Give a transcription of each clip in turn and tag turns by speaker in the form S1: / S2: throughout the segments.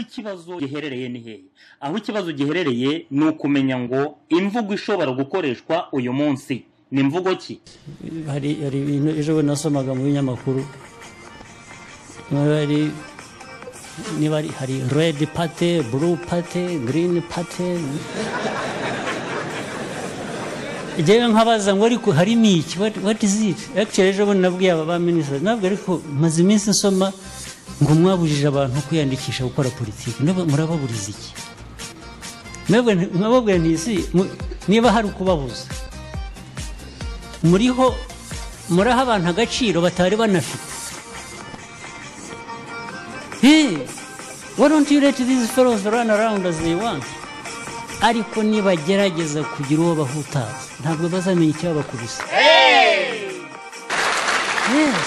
S1: ikibazo giherereye ni hehe aho ikibazo giherereye ni ukumenya ngo imvugo ishobora gukoreshwa uyu munsi ni imvugo ki
S2: hari hari ibintu ejo bundi nasomaga mu binyamakuru hari niba ari hari redi pate buru pate girini pate njyewe nkabaza ngo ariko hari n'iki wati ziti akiceri ejo bundi nabwiye aba ba minisitiri ntabwo ariko maze iminsi nsoma ngo mwabujije abantu kwiyandikisha gukora politiki murababuriza iki mwababwira ntisi niba hari ukubabuza muriho muraha abantu agaciro batari banafite hey why don't you let these fellows run around as they want ariko nibagerageza kugira uwo bahutaza ntabwo bazamenya icyabakubise yes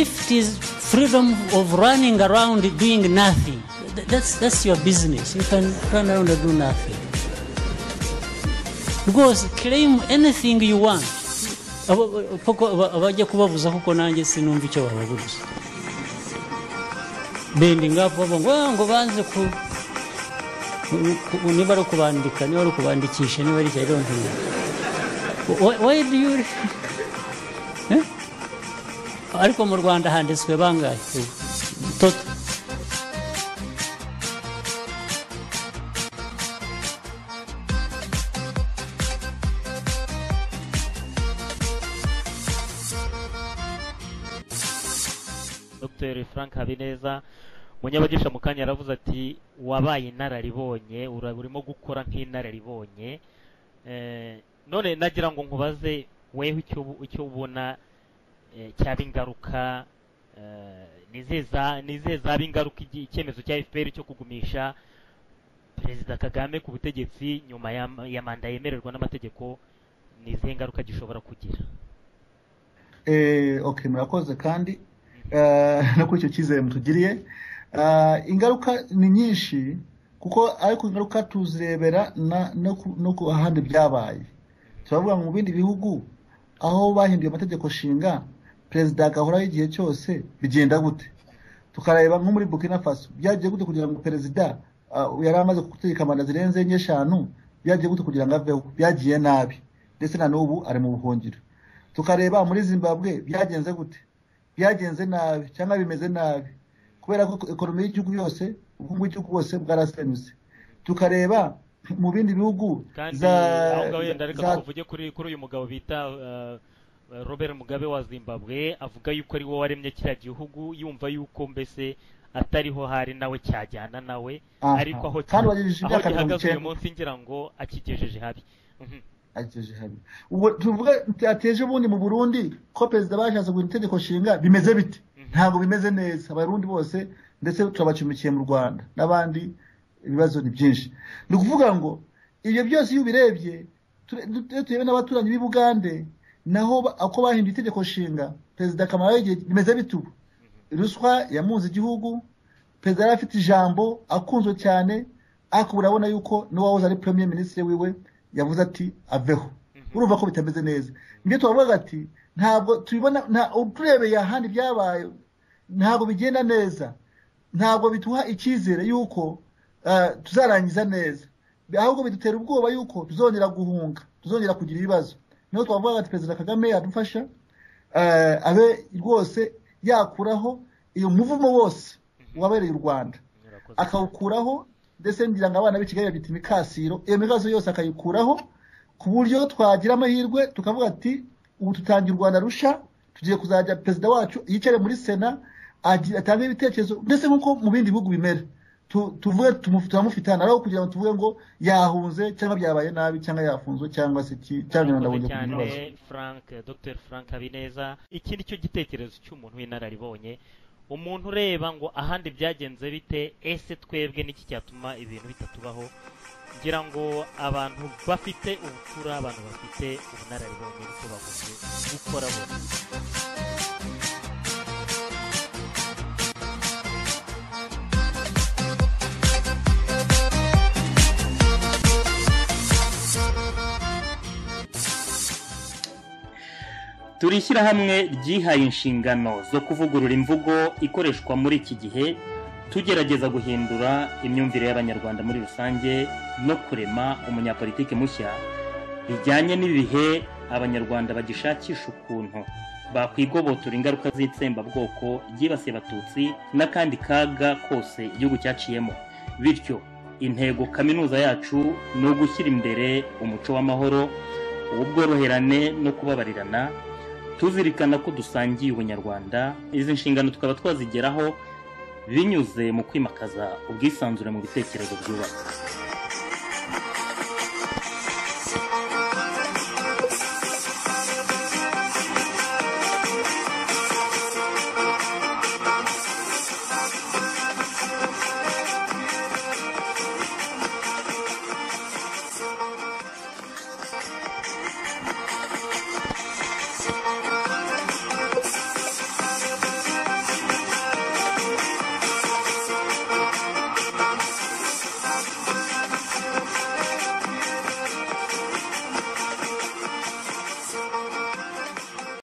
S2: if it is freedom of running around doing nothing th- that's, that's your business you can run around and do nothing rwose claim anything you want Abo- abo- koko aba- abajya kubabuza kuko nanjye sinumva icyo bababuza bending up bavuga ngo "Ah, ngo banze ku ku- ku- niba ari ukubandika niba ari ukubandikisha niba ari icya don't know Why- why do you Eh? ariko mu rwanda handitswe bangahe toto
S3: dr frank habineza munyabagisha mu kanya yaravuze ati wabaye inararibonye ura- urimo gukora nk'inararibonye Eh, none nagira ngo nkubaze wewe icyo ubu- icyo ubona eh, cyaba ingaruka eh, ni izihe za- ni izihe zaba ingaruka igi- icyemezo cya fpr cyo kugumisha perezida kagame ku butegetsi nyuma ya ya manda yemererwa n'amategeko ni izihe ngaruka gishobora kugira
S4: Eh, okay murakoze kandi eh, no kuri icyo cyizere mutugiriye Eh, ingaruka ni nyinshi kuko ariko ingaruka tuzirebera na- no ku- no ku ahandi byabaye turavuga ngo mu bindi bihugu aho bahinduye amategeko shinga perezida agahora igihe cyose bigenda gute tukareba nko muri burkina faso byagiye gute kugira ngo perezida ah, yari amaze gutegeka manda zirenze enye eshanu byagiye gute kugira ngo aveho byagiye nabi ndetse na n'ubu ari mu buhungiro tukareba muri zimbabwe byagenze gute byagenze nabi cyangwa bimeze nabi kubera ko ekonomi y'igihugu yose ubukungu bw'igihugu bwose bwarasenyutse tukareba mu bindi bihugu
S3: kandi
S4: za
S3: aho ngaho yenda reka
S4: za-
S3: tuvuge kuri kuri uyu mugabo bita eh, robert mugabe wa zimbabwe avuga yuko ari wowe waremye kiriya gihugu yumva yuko mbese atariho hari nawe cyajyana nawe
S4: Aha.
S3: ariko aho
S4: Kandi wagejeje
S3: aho
S4: imyaka mirongo
S3: gihagaze uyu
S4: icyenda.
S3: munsi ngira ngo akigejeje habi Mhm.
S4: agejeje habi ubwo tuvuga ateje ubundi mu burundi ko perezida bashatse guhindura itegeko nshinga bimeze bite ntabwo bimeze neza abarundi bose ndetse turabacumikiye mu rwanda n'abandi ibibazo ni byinshi ni ukuvuga ngo ibyo byose iyo ubirebye ture- tu- turebe n'abaturanyi b'i bugande naho ba- uko bahinduye itegeko nshinga perezida kamara y'igihe bimeze bite ubu ruswa yamunze igihugu perezida yari afite ijambo akunzwe cyane ariko urabona yuko n'uwahoze ari premier minisitiri wiwe yavuze ati aveho urumva ko bitameze neza nibyo tubavuga ati ntabwo tubibona nta- turebeye ahandi byabaye ntabwo bigenda neza ntabwo biduha icyizere yuko ah, tuzarangiza neza ahubwo bidutera ubwoba yuko tuzongera guhunga tuzongera kugira ibibazo niho twavuga ati perezida kagame yadufasha eh, abe rwose yakuraho iyo muvumo wose wabereye u rwanda
S3: Murakoze.
S4: akawukuraho ndetse ngira ngo abana b'ikigali babita imikasiro iyo mikaso yose akayikuraho ku buryo twagira amahirwe tukavuga ati ubu tutangiye u rwanda rusha tugiye kuzajya perezida wacu yicare muri sena agi- atange ibitekerezo ndetse nk'uko mu bindi bihugu bimera Tu- tuvuge tumu- turamufitana aho kugira ngo tuvuge ngo yahunze cyangwa byabaye nabi cyangwa yafunzwe cyangwa se iki
S3: murakoze
S4: cyangwa ndabonye kugira
S3: cyane
S4: ibibazo
S3: frank dr frank habineza iki ni cyo gitekerezo cy'umuntu w'inararibonye umuntu ureba ngo ahandi byagenze bite ese twebwe n'iki cyatuma ibintu bitatubaho ngira ngo abantu bafite ubupfura abantu bafite ubunararibonye niko bakunze gukora bose
S1: turi ishyirahamwe ryihaye inshingano zo kuvugurura imvugo ikoreshwa muri iki gihe tugerageza guhindura imyumvire y'abanyarwanda muri rusange no kurema umunyapolitiki mushya bijyanye n'ibihe abanyarwanda bagishakisha ukuntu bakwigobotora ingaruka z'itsembabwoko ryibasiye abatutsi n'akandi kaga kose igihugu cyaciyemo bityo intego kaminuza yacu ni ugushyira imbere umuco w'amahoro ubworoherane no kubabarirana tuzirikana ko dusangiye ubunyarwanda izi nshingano tukaba twazigeraho binyuze mu kwimakaza ubwisanzure mu bitekerezo byubaka